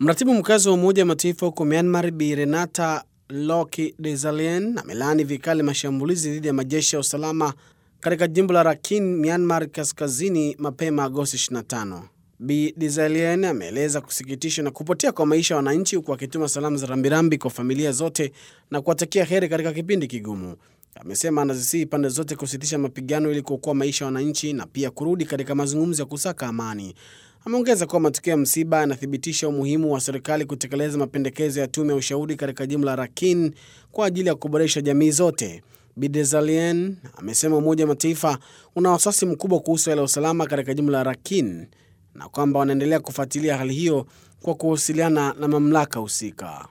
Mratibu mkazi wa Umoja wa Mataifa huko Myanmar Bi Renata Loki Desalegn amelaani vikali mashambulizi dhidi ya majeshi ya usalama katika jimbo la Rakhine, Myanmar kaskazini mapema Agosti 25. Bi Desalegn ameeleza kusikitishwa na kupotea kwa maisha ya wananchi huku akituma salamu za rambirambi kwa familia zote na kuwatakia heri katika kipindi kigumu. Amesema anazisihi pande zote kusitisha mapigano ili kuokoa maisha ya wananchi na pia kurudi katika mazungumzo ya kusaka amani. Ameongeza kuwa matukio ya msiba yanathibitisha umuhimu wa serikali kutekeleza mapendekezo ya tume ya ushauri katika jimbo la Rakhine kwa ajili ya kuboresha jamii zote. Bi Desalegn amesema Umoja wa Mataifa una wasiwasi mkubwa kuhusu hali ya usalama katika jimbo la Rakhine na kwamba wanaendelea kufuatilia hali hiyo kwa kuwasiliana na mamlaka husika.